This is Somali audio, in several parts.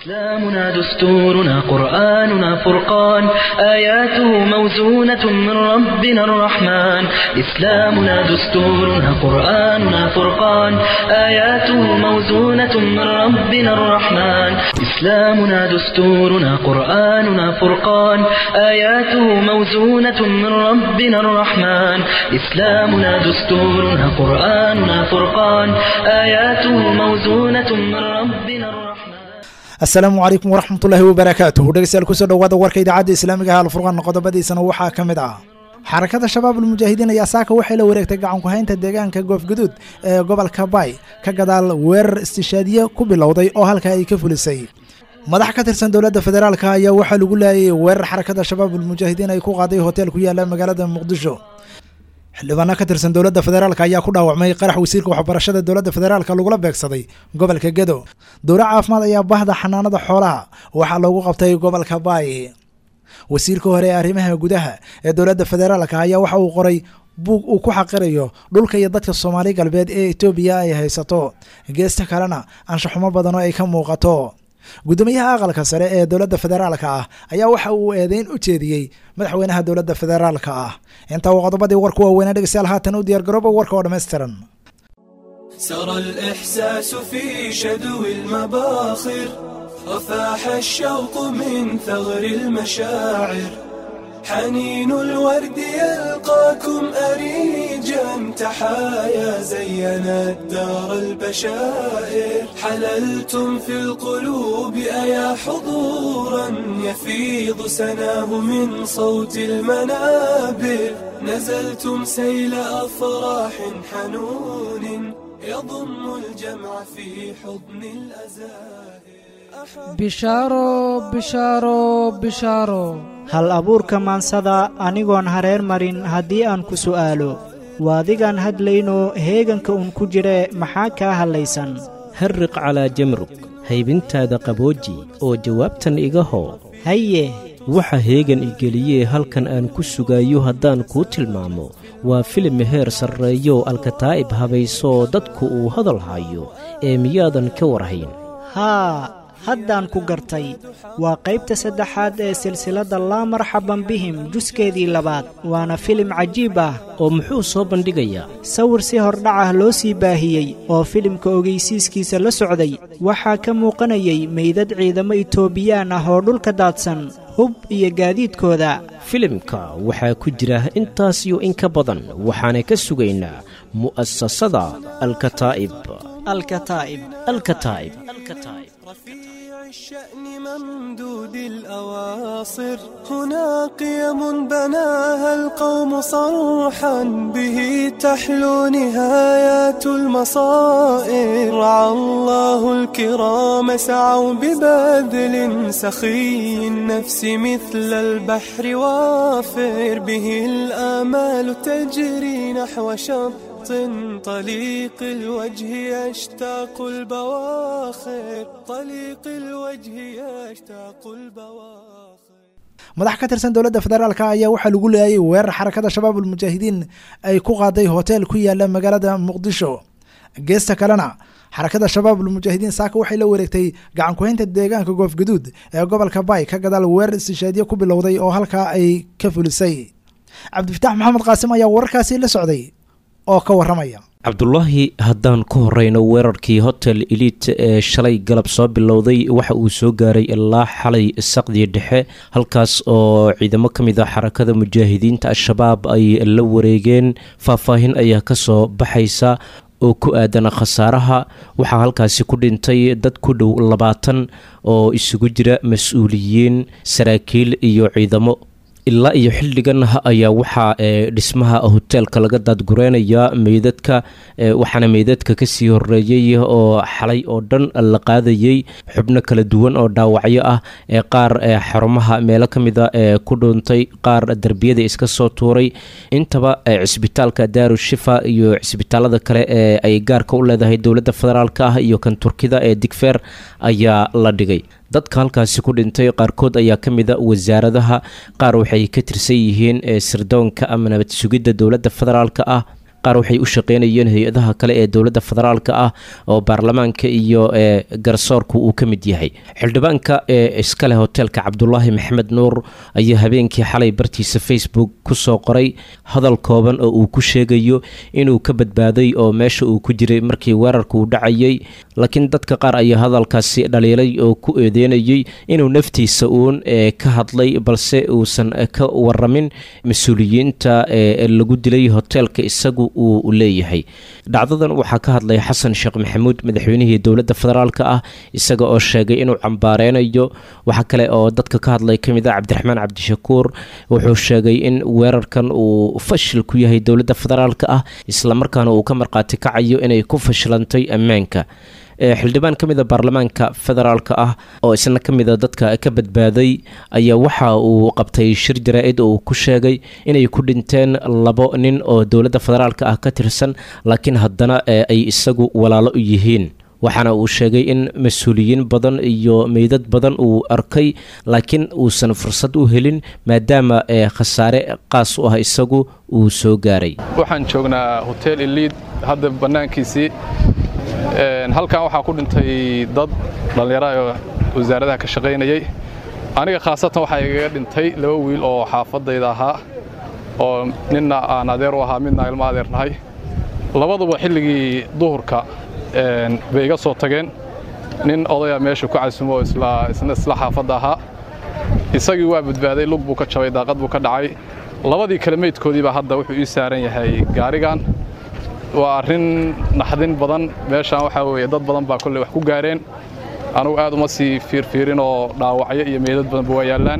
إسلامنا دستورنا قرآننا فرقان آياته موزونة من ربنا الرحمن إسلامنا دستورنا قرآننا فرقان آياته موزونة من ربنا الرحمن إسلامنا دستورنا قرآننا فرقان آياته موزونة من ربنا الرحمن إسلامنا دستورنا قرآننا فرقان آياته موزونة من ربنا الرحمن asalaamu calaykum waraxmatullaahi wabarakaatuh dhegeystayaal kusoo dhawaada warka idaacadda islaamiga ah alfurqaan qodobadiisana waxaa ka mid ah xarakada shabaab almujaahidiin ayaa saaka waxay la wareegtay gacankuhaynta deegaanka goofguduud ee gobolka baay ka gadaal weerar istishaadiye ku bilowday oo halka ay ka fulisay madax ka tirsan dowladda federaalka ayaa waxaa lagu laayay weerar xarakada shabaab almujaahidiin ay ku qaaday hotel ku yaala magaalada muqdisho xildhibaano ka tirsan dowladda federaalk ayaa ku dhaawacmay qarax wasiirka waxbarashada dowladda federaalk lagula beegsaday gobolka gedo dowla caafimaad ayaa bahda xanaanada xoolaha waxaa loogu qabtay gobolka baay wasiirka hore ee arrimaha gudaha ee dowladda federaalk ayaa waxa uu qoray buug uu ku xaqirayo dhulka iyo dadka soomaali galbeed ee etoobiya ay haysato geesta kalena anshaxumo badan oo ay ka muuqato guddoomiyaha aqalka sare ee dowladda federaalka ah ayaa waxa uu eedeyn u jeediyey madaxweynaha dowladda federaalka ah intaa uu qodobadii warku waaweynaa dhegeystayaal haatan u diyaargarooba warka oo dhammaystiran سرى الإحساس في شدو المباخر وفاح الشوق من ثغر المشاعر حنين الورد يلقاكم أريجا تحايا زين الدار البشائر حللتم في القلوب أيا حضورا يفيض سناه من صوت المنابر نزلتم سيل أفراح حنون يضم الجمع في حضن الأزائر bishaaro bishaaro bishaaro hal abuurka maansada anigoon hareer marin haddii aan ku su'aalo waadigaan hadlaynoo heeganka uun ku jire maxaa kaa hadlaysan harriq calaa jamrug haybintaada qabooji oo jawaabtan iga hoo haye waxa heegan igeliyee halkan aan ku sugayo haddaan kuu tilmaamo waa filim heer sarreeyo alkataa'ib habaysoo dadku uu hadal hayo ee miyaadan ka warhayn haa haddaan ku gartay waa qaybta saddexaad ee silsiladda laa marxaban bihim juskeedii labaad waana filim cajiib ah oo muxuu soo bandhigayaa sawir si hordhacah loo sii baahiyey oo filimka ogeysiiskiisa la socday waxaa ka muuqanayay meydad ciidamo itoobiyaan ah oo dhulka daadsan hub iyo gaadiidkooda filimka waxaa ku jira intaas iyo in ka badan waxaana ka sugaynaa mu'asasada alkataa'ib alkataa'ib alkataa'ib رفيع الشأن ممدود الأواصر هنا قيم بناها القوم صرحا به تحلو نهايات المصائر رعى الله الكرام سعوا ببذل سخي النفس مثل البحر وافر به الآمال تجري نحو شط طليق الوجه يشتاق البواخر طليق الوجه يشتاق البواخر madax ka tirsan dowladda federaalk ayaa waxaa lagu leeyay weerar xarakada shabaab almujaahidiin ay ku qaaday hotel ku yaala magaalada muqdisho geesta kalena xarakada shabaab almujaahidiin saaka waxay la wareegtay gacankuhaynta deegaanka goofgaduud ee gobolka baay ka gadaal weerar istishaadiye ku bilowday oo halkaa ay ka fulisay cabdifitaax maxamed qaasim ayaa wararkaasi la socday oo ka waramaya cabdulaahi haddaan ku horeyno weerarkii hotel eliit ee shalay galab soo bilowday waxa uu soo gaaray ilaa xalay saqdii dhexe halkaas oo ciidamo ka mid a xarakada mujaahidiinta al-shabaab ay la wareegeen faahfaahin ayaa kasoo baxaysa oo ku aadan khasaaraha waxaa halkaasi ku dhintay dad ku dhow labaatan oo isugu jira mas-uuliyiin saraakiil iyo ciidamo ilaa iyo xildhigan ayaa waxaa dhismaha hoteelka laga daadgureynayaa meydadka waxaana meydadka kasii horeeyey oo xalay oo dhan la qaadayey xubno kala duwan oo dhaawacyo ah ee qaar xarumaha meelo kamida ee ku dhuuntay qaar derbiyada iska soo tuuray intaba cisbitaalka daaru shifa iyo cisbitaalada kale ee ay gaarka u leedahay dowladda federaalk ah iyo kan turkida ee digfeer ayaa la dhigay dadka halkaasi ku dhintay qaarkood ayaa ka mid a wasaaradaha qaar waxay ka tirsan yihiin ee sirdoonka ama nabad sugidda dowladda federaalka ah qaar waxay u shaqeynayeen hay-adaha kale ee dowladda federaalka ah oo baarlamaanka iyo garsoorku uu ka mid yahay xildhibaanka ee iskale hoteelka cabdulaahi maxamed nuur ayaa habeenkii xalay bartiisa facebook kusoo qoray hadal kooban oo uu ku sheegayo inuu ka badbaaday oo meesha uu ku jiray markii weerarka uu dhacayay laakiin dadka qaar ayaa hadalkaasi dhaliilay oo ku eedeynayay inuu naftiisa uun ka hadlay balse uusan ka waramin mas-uuliyiinta ee lagu dilay hoteelka isagu uu leeyahay dhacdadan waxaa ka hadlay xasan sheekh maxamuud madaxweynihii dowladda federaalka ah isaga oo sheegay inuu cambaareynayo waxaa kale oo dadka ka hadlay ka mid ah cabdiraxmaan cabdishakuur wuxuu sheegay in weerarkan uu fashil ku yahay dowladda federaalka ah islamarkaana uu ka marqaati kacayo inay ku fashilantay ammaanka xildhibaan ka mida baarlamaanka federaalka ah oo isna ka mida dadka ka badbaaday ayaa waxa uu qabtay shir jaraa-id oo uu ku sheegay inay ku dhinteen labo nin oo dowladda federaalka ah ka tirsan laakiin haddana ay isagu walaalo u yihiin waxaana uu sheegay in mas-uuliyiin badan iyo meydad badan uu arkay laakiin uusan fursad u helin maadaama khasaare qaas u ah isagu uu soo gaaray waxaan joognaa hotel iliid hadda bannaankiisii halkan waxaa ku dhintay dad dhallinyaraha oo wasaaradaha ka shaqaynayay aniga khaasatan waxaa igaga dhintay laba wiil oo xaafadayda ahaa oo ninna aan adeer u ahaa midna ilmo adeer nahay labaduba xilligii duhurka bay iga soo tageen nin odaya meesha ku casumo oo isna isla xaafadda ahaa isagii waa badbaaday lug buu ka jabay daaqad buu ka dhacay labadii kale meydkoodiibaa hadda wuxuu ii saaran yahay gaarigan waa arrin naxdin badan meeshaan waxaa weeye dad badan baa kolley wax ku gaareen anugu aad uma sii fiirfiirin oo dhaawacyo iyo meedad badanba waa yaallaan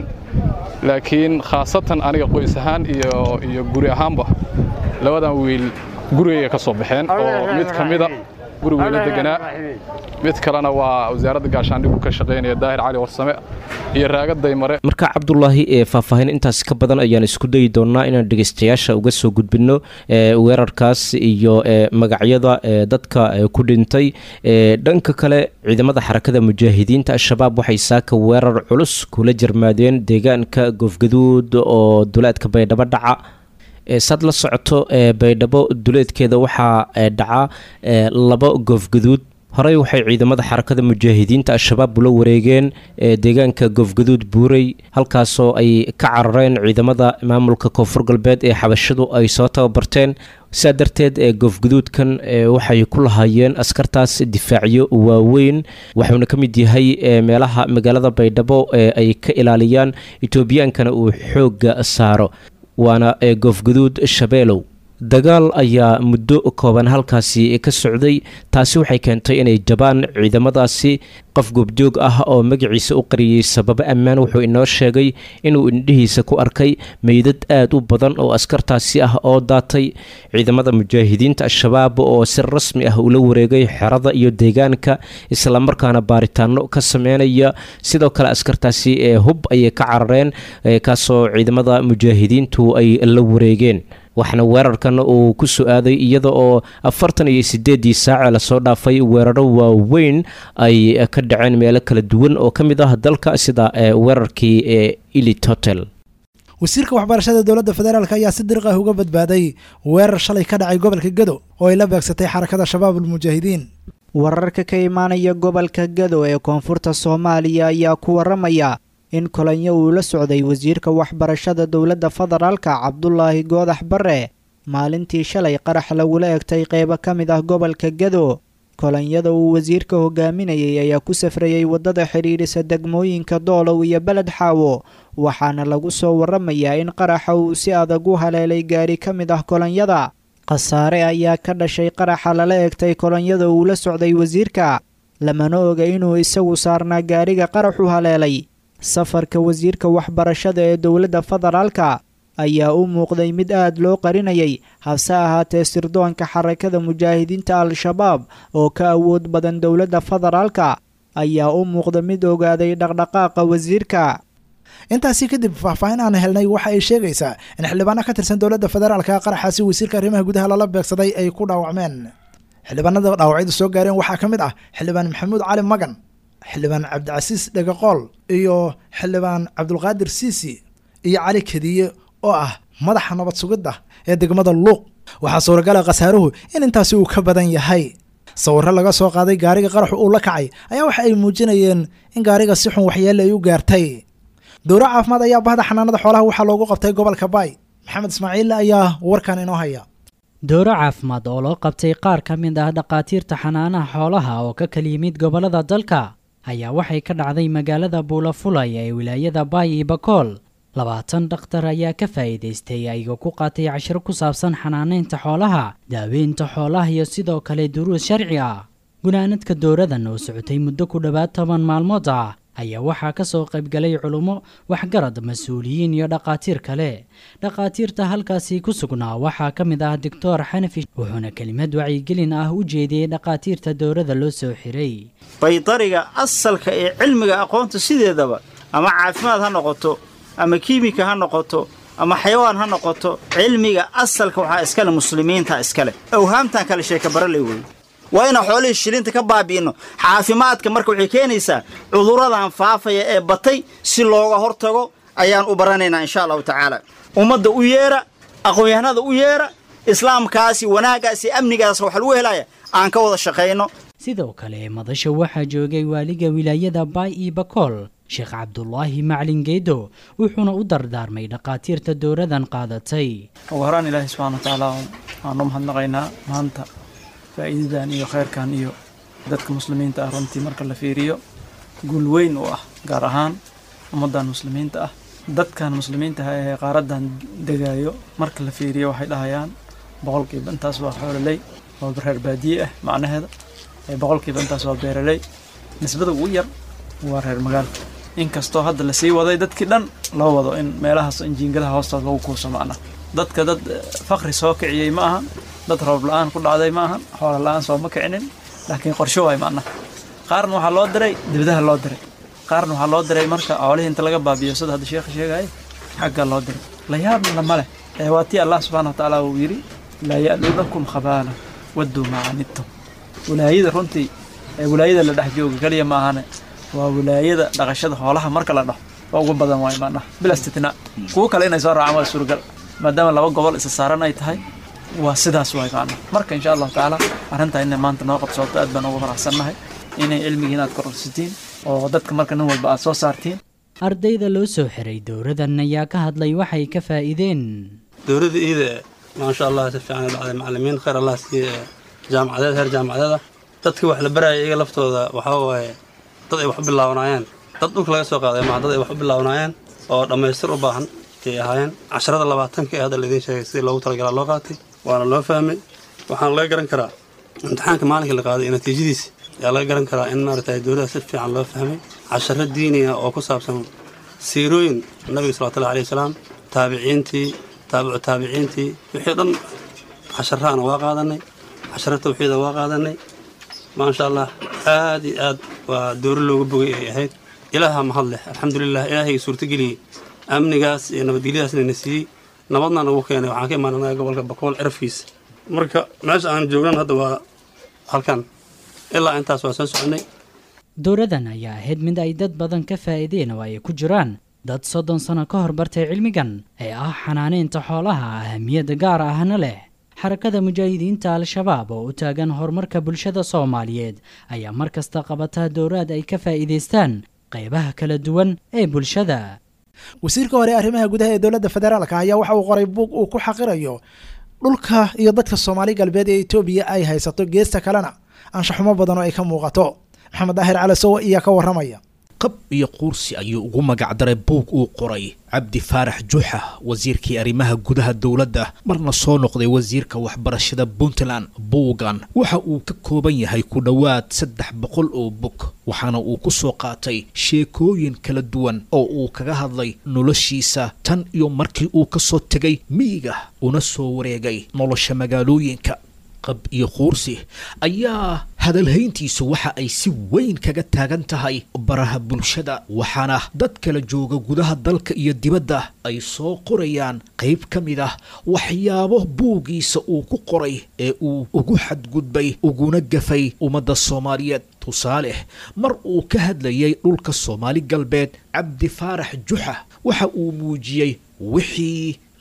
laakiin khaasatan aniga qoys ahaan iyo guri ahaanba labadan wiil gurigayga ka soo baxeen oo mid ka mida guri weyla deganaa mid kalena waa wasaaradda gaashaandhigu ka shaqaynaya daahir cali warsame iyo raagaday mare marka cabdulaahi ee faahfaahin intaas ka badan ayaan isku dayi doonnaa inaan dhegeystayaasha uga soo gudbinno weerarkaas iyo magacyada dadka ku dhintay dhanka kale ciidamada xarakada mujaahidiinta al-shabaab waxay saaka weerar culus kula jarmaadeen deegaanka goofgaduud oo duleedka baydhabo dhaca saad la socoto baydhabo duleedkeeda waxaa dhaca laba goofgaduud horey waxay ciidamada xarakada mujaahidiinta al-shabaab ula wareegeen deegaanka goofgaduud buurey halkaasoo ay ka carareen ciidamada maamulka koonfur galbeed ee xabashadu ay soo tababarteen sidaa darteed ee goofgaduudkan waxay ku lahaayeen askartaas difaacyo waaweyn waxuuna ka mid yahay meelaha magaalada baydhabo ee ay ka ilaaliyaan etoobiyaankana uu xoogga saaro waana goofgaduud shabeelow dagaal ayaa muddo kooban halkaasi ka socday taasi waxay keentay inay jabaan ciidamadaasi qof goobjoog ah oo magaciisa u qariyey sababo ammaan wuxuu inoo sheegay inuu indhihiisa ku arkay meydad aad u badan oo askartaasi ah oo daatay ciidamada mujaahidiinta al-shabaab oo si rasmi ah ula wareegay xerada iyo deegaanka islamarkaana baaritaano ka sameynaya sidoo kale askartaasi ee hub ayay ka carareen kaasoo ciidamada mujaahidiintu ay la wareegeen waxaana weerarkan uu ku soo aaday iyada oo afartan iyo sideedii saace lasoo dhaafay weeraro waaweyn ay ka dhaceen meelo kala duwan oo ka mid ah dalka sida weerarkii ee elit hotel wasiirka waxbarashada dowladda federaalk ayaa si diriq ah uga badbaaday weerar shalay ka dhacay gobolka gado oo ay la beegsatay xarakada shabaab ulmujaahidiin wararka ka imaanaya gobolka gado ee koonfurta soomaaliya ayaa ku waramaya in kolanyo uu la socday wasiirka waxbarashada dowladda federaalka cabdulaahi goodax bare maalintii shalay qarax lagula egtay qeybo ka mid ah gobolka gado kolonyada uu wasiirka hogaaminayay ayaa ku safrayay waddada xidhiidhisa degmooyinka doolow iyo beled xaawo waxaana lagu soo waramayaa in qaraxa uu si adag u haleelay gaari ka mid ah kolonyada khasaare ayaa ka dhashay qaraxa lala egtay kolonyada uu la socday wasiirka lamana oga inuu isagu saarnaa gaariga qaraxu haleelay safarka wasiirka waxbarashada ee dowladda federaalka ayaa u muuqday mid aad loo qarinayay hase ahaatee sirdoonka xarakada mujaahidiinta al-shabaab oo ka awood badan dowladda federaalka ayaa u muuqda mid ogaaday dhaqdhaqaaqa wasiirka intaasi kadib faahfaahin aan helnay waxa ay sheegaysaa in xildhibaano ka tirsan dowladda federaalka qaraxaasi wasiirka arrimaha gudaha lala beegsaday ay ku dhaawacmeen xildhibaanada dhaawacyadu soo gaareen waxaa ka mid ah xildhibaan maxamuud cali magan xildhibaan cabdicasiis dhegaqool iyo xildhibaan cabdulqaadir siisi iyo cali kadiye oo ah madaxa nabad sugidda ee degmada luuq waxaa suuragala khasaaruhu in intaasi uu ka badan yahay sawirro laga soo qaaday gaariga qaraxu uu la kacay ayaa waxa ay muujinayeen in gaariga si xun waxyeelle ay u gaartay dowro caafimaad ayaa bahda xanaanada xoolaha waxaa loogu qabtay gobolka baay maxamed ismaaciil ayaa warkan inoo haya dowro caafimaad oo loo qabtay qaar ka mid ah dhakhaatiirta xanaanaha xoolaha oo ka kala yimid gobollada dalka ayaa waxay ka dhacday magaalada buulafulay ee wilaayada baay iyo bakool labaatan dhakhtar ayaa ka faa'iidaystay ayagoo ku qaatay cashiro ku saabsan xanaanaynta xoolaha daaweynta xoolaha iyo sidoo kale duruus sharci ah gunaanadka dowradan oo socotay muddo ku dhowaad toban maalmood ah ayaa waxaa ka soo qaybgalay culummo waxgarad mas-uuliyiin iyo dhakhaatiir kale dhakhaatiirta halkaasi ku sugnaa waxaa ka mid ah doctor xanafi wuxuuna kelimad wacyigelin ah u jeediyey dhakhaatiirta dowrada loo soo xiray baydariga asalka ee cilmiga aqoonta sideedaba ama caafimaad ha noqoto ama kiimika ha noqoto ama xayawaan ha noqoto cilmiga asalka waxaa iskale muslimiinta iskale awhaamtan kale sheeka baraley wey waa inaan xoolihii shilinta ka baabi'inno caafimaadka marka waxay keenaysaa cudurradan faafaya ee batay si looga hortago ayaan u baranaynaa insha allahu tacaala ummadda u yeera aqoon-yahanada u yeera islaamkaasi wanaaggaasi amnigaas waxa lagu helaya aan ka wada shaqayno sidoo kale madasha waxaa joogay waaliga wilaayada baay iyo bakool sheekh cabdulaahi maclin geedo wuxuuna u dardaarmay dhakhaatiirta dowradan qaadatay ugu horaan ilaahay subxana watacaala waanu mahadnaqaynaa maanta faa'iidadan iyo khayrkan iyo dadka muslimiinta ah runtii marka la fiiriyo guul weyn u ah gaar ahaan ummaddan muslimiinta ah dadkan muslimiinta ah ee qaaradan degaayo marka la fiiriyo waxay dhahayaan boqolkiiba intaas waa xoololey waa reer baadiye ah macnaheeda boqolkiiba intaas waa beeraley nisbada ugu yar waa reer magaalka inkastoo hadda lasii waday dadkii dhan loo wado in meelahaas injiingadaha hoostood lagu kuuso macna dadka dad fakri soo kiciyey ma ahan dad roob la-aan ku dhacday ma ahan xoola la-aan sooma kicinin laakiin qorsho waay macna qaarna waxaa loo diray dibadaha loo diray qaarna waxaa loo diray marka xoolihii inta laga baabiyo sida hadda sheekha sheegaya xagga loo diray la yaabna lama leh ee waa tii allah subxana wa tacaala uu yidhi laa ya'luunakum khabaala wadduu maa canidtum wilaayada runtii ee wilaayada la dhex jooga keliya ma ahane waa wilaayada dhaqashada xoolaha marka la dhaho waa ugu badan waay macnaha bila istitnaa kuwo kale inay soo raacaan waa suuragal maadaama laba gobol isa saaran ay tahay waa sidaas waay macnaha marka insha allahu tacaala arrintaa inay maanta noo qabsooto aad baan ugu faraxsannahay inay cilmigii inaad kororsatiin oo dadka marka nin walba aad soo saartiin ardayda loo soo xiray dowradan ayaa ka hadlay waxay ka faa'iideen dowladda iida maasha allah si fiican dhacday macallimiin khayr allah siiye jaamacadeed heer jaamacadeed ah dadkii wax la barayay iyaga laftooda waxaa waaye dad ay wax u bilaabanaayeen dad dhulka laga soo qaaday maa dad ay wax u bilaabanaayeen oo dhammaystir u baahan ayay ahaayeen casharada labaatanka ee hadda laidiin sheegay sidii loogu talagalaa loo qaatay waana loo fahmay waxaana laga garan karaa imtixaanka maalinkii la qaaday iyo natiijadiisa ayaa laga garan karaa in maaragtay dowladda si fiican loo fahmay casharo diini ah oo ku saabsan siirooyin nabiga salawatullahi alayhi wasalaam taabiciintii taabicu taabiciintii wixii dhan casharaana waa qaadanay casharo tawxiida waa qaadanay maasha allah aad iyo aad waa dooro looga bogay ay ahayd ilaaha mahad leh alxamdulilah ilaahayga suurtageliyey amnigaas iyo nabadgelyadaasna na siiyey nabadna nagu keenay waxaan ka imaananaga gobolka bakool cirafkiisa marka meesha aan joognan hadda waa halkan ilaa intaas waa soo soconay dowradan ayaa ahayd mid ay dad badan ka faa'iideen oo ay ku jiraan dad soddon sano ka hor bartay cilmigan ee ah xanaanaynta xoolaha ahamiyadda gaar ahna leh xarakada mujaahidiinta al-shabaab oo u taagan horumarka bulshada soomaaliyeed ayaa mar kasta qabata dowraad ay ka faa'iidaystaan qaybaha kala duwan ee bulshada wasiirka hore arrimaha gudaha ee dowladda federaalka ayaa waxa uu qoray buug uu ku xaqirayo dhulka iyo dadka soomaali galbeed ee etoobiya ay haysato geesta kalena anshaxumo badan oo ay ka muuqato maxamed daahir cali sowa iyaa ka warramaya qab iyo quursi ayuu ugu magacdaray buug uu qoray cabdi faarax juuxa wasiirkii arrimaha gudaha dowladda marna soo noqday wasiirka waxbarashada puntland buugan waxa uu ka kooban yahay ku dhowaad saddex boqol oo bog waxaana uu ku soo qaatay sheekooyin kala duwan oo uu kaga hadlay noloshiisa tan iyo markii uu ka soo tegay miyiga una soo wareegay nolosha magaalooyinka qab iyo quursi ayaa hadalhayntiisu waxa ay si weyn kaga taagan tahay baraha bulshada waxaana dad kala jooga gudaha dalka iyo dibadda ay soo qorayaan qayb ka mid ah waxyaabo buugiisa uu ku qoray ee uu ugu xadgudbay uguna gafay ummadda soomaaliyeed tusaale mar uu ka hadlayay dhulka soomaali galbeed cabdi faarax juxa waxa uu muujiyey wixii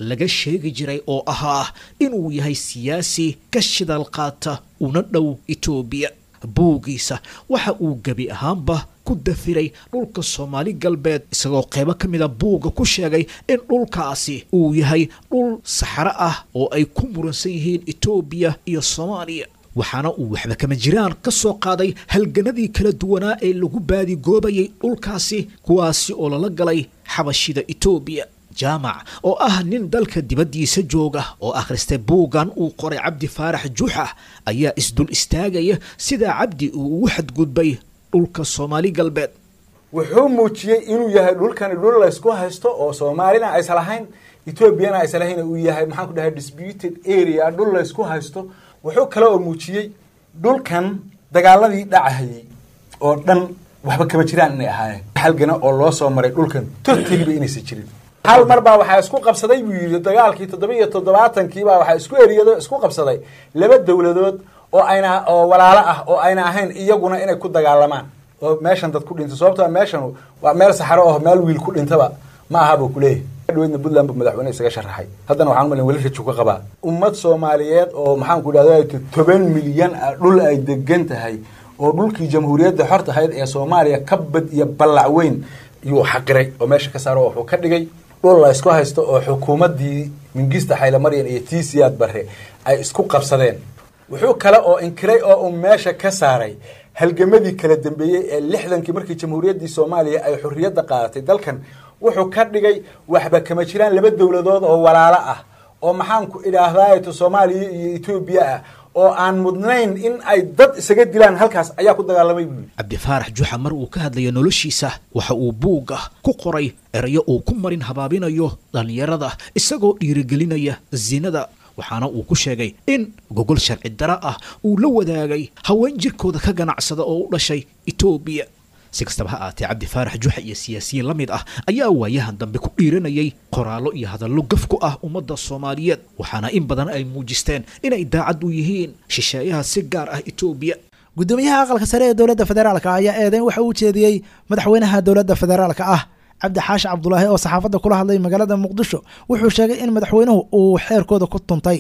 laga sheegi jiray oo ahaa inuu yahay siyaasi ka shidal qaata una dhow etoobiya buuggiisa waxa uu gebi ahaanba ku dafiray dhulka soomaali galbeed isagoo qeybo ka mida buugga ku sheegay in dhulkaasi uu yahay dhul saxaro ah oo ay ku muransan yihiin etoobiya iyo soomaaliya waxaana uu waxba kama jiraan ka soo qaaday halganadii kala duwanaa ee lagu baadigoobayay dhulkaasi kuwaasi oo lala galay xabashida etoobiya jaamac oo ah nin dalka dibaddiisa jooga oo akhristay buuggan uu qoray cabdi faarax juuxa ayaa isdul istaagaya sidaa cabdi uu ugu xadgudbay dhulka soomaali galbeed wuxuu muujiyey inuu yahay dhulkani dhul laysku haysto oo soomaalina aysan lahayn etoobiyana aysan lahayn uu yahay maxaan ku dhahay disputed area dhul laysku haysto wuxuu kale oo muujiyey dhulkan dagaaladii dhacahayey oo dhan waxba kama jiraan inay ahaayeen halgana oo loo soo maray dhulkan totaliba inaysan jirin hal mar baa waxaa isku qabsaday buu yidhi dagaalkii toddoba iyo toddobaatanki baa waxaa isku eriyado isku qabsaday laba dowladood oo ayna oo walaalo ah oo ayna ahayn iyaguna inay ku dagaalamaan oo meeshan dad ku dhinta sababto meeshan waa meel saxaro oo meel wiil ku dhintaba ma aha buu kuleeyahay dhaweydna puntland bu madaxweyne isaga sharaxay haddana waxaan umalin weli raju ka qabaa ummad soomaaliyeed oo maxaan ku idhahda toban milyan ah dhul ay degan tahay oo dhulkii jamhuuriyadda xorta ahayd ee soomaaliya ka bad iyo ballac weyn yuu xaqiray oo meesha ka saaro wuxuu ka dhigay dhul la isku haysto oo xukuumaddii mingista xaylamaryan iyo tii siyaad barre ay isku qabsadeen wuxuu kale oo inkiray oo uu meesha ka saaray halgamadii kala dambeeyey ee lixdankii markii jamhuuriyaddii soomaaliya ay xorriyadda qaadatay dalkan wuxuu ka dhigay waxba kama jiraan laba dowladood oo walaalo ah oo maxaanku idhaahdaayto soomaaliya iyo etoobiya ah oo aan mudnayn in ay dad isaga dilaan halkaas ayaa ku dagaalamay buu yidhi cabdifaarax juxa mar uu ka hadlayo noloshiisa waxa uu buugga ku qoray erayo uu ku marin habaabinayo dhallinyarada isagoo dhiirigelinaya zinada waxaana uu ku sheegay in gogol sharci dara ah uu la wadaagay haween jirkooda ka ganacsada oo u dhashay etoobiya si kastaba ha aatee cabdifaarax juxa iyo siyaasiyiin la mid ah ayaa waayahan dambe ku dhiiranayay qoraallo iyo hadallo gaf ku ah ummadda soomaaliyeed waxaana in badan ay muujisteen inay daacad u yihiin shisheeyaha si gaar ah etoobiya gudoomiyaha aqalka sare ee dowladda federaalka ayaa eedeyn waxa uu jeediyey madaxweynaha dowladda federaalka ah cabdi xaashi cabdulaahi oo saxaafadda kula hadlay magaalada muqdisho wuxuu sheegay in madaxweynuhu uu xeerkooda ku tuntay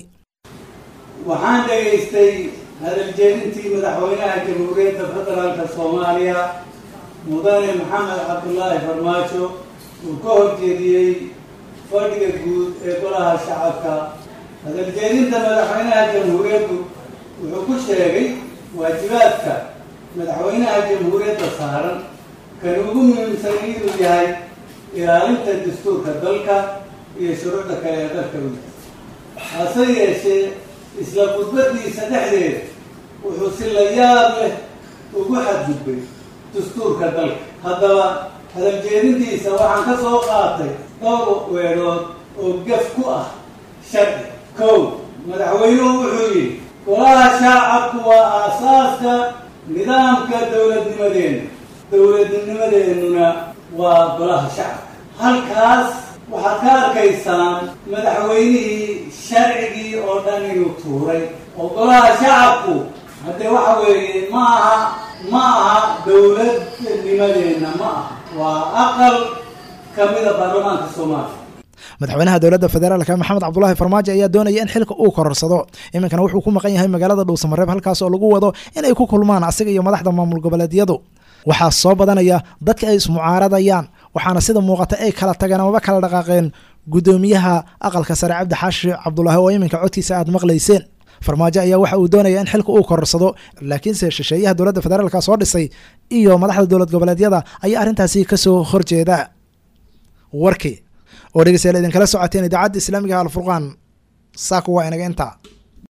waxaan dhegaystay hadaljeedintii madaxweynaha jamhuuriyadda federaalka soomaaliya mudane maxamed cabdulaahi farmaajo uu ka horjeediyey fadhiga guud ee golaha shacabka hadaljeedinta madaxweynaha jamhuuriyaddu wuxuu ku sheegay waajibaadka madaxweynaha jamhuuriyadda saaran kan ugu muhiimsan inuu yahay ilaalinta dastuurka dalka iyo shuruucda kale ee dalka u hase yeeshee isla khudbadiisa dhexdeeda wuxuu si la yaab leh ugu xadgudbay dastuurka dalka haddaba hadaljeedintiisa waxaan ka soo qaatay dhowr weedhood oo gaf ku ah sharci kow madaxweynuhu wuxuu yidhi golaha shaacabku waa aasaaska nidaamka dowladnimadeenna dowladnimadeennuna waa golaha shacabka halkaas waxaad ka arkaysaan madaxweynihii sharcigii oo dhan inuu tuuray oo golaha shacabku haddee waxa weeye ma aha ma aha dowladnimadeenna ma aha waa aqal ka mida baarlamaanka soomaaliya madaxweynaha dowladda federaalka maxamed cabdulaahi farmaajo ayaa doonaya in xilka uu kororsado iminkana wuxuu ku maqan yahay magaalada dhuusamareeb halkaas oo lagu wado inay ku kulmaan asiga iyo madaxda maamul goboleedyadu waxaa soo badanaya dadka ay ismucaaradayaan waxaana sida muuqata ay kala tageen amaba kala dhaqaaqeen gudoomiyaha aqalka sare cabdi xaashi cabdulaahi oo iminka codkiisa aad maqlayseen farmaajo ayaa waxa uu doonaya in xilka uu kororsado laakiinse shisheeyaha dowladda federaalka soo dhisay iyo madaxda dowlad goboleedyada ayaa arrintaasi kasoo horjeeda warkii oo dhegeystayaal idinkala socoteen idaacadda islaamiga alfurqaan saaka waa inaga intaa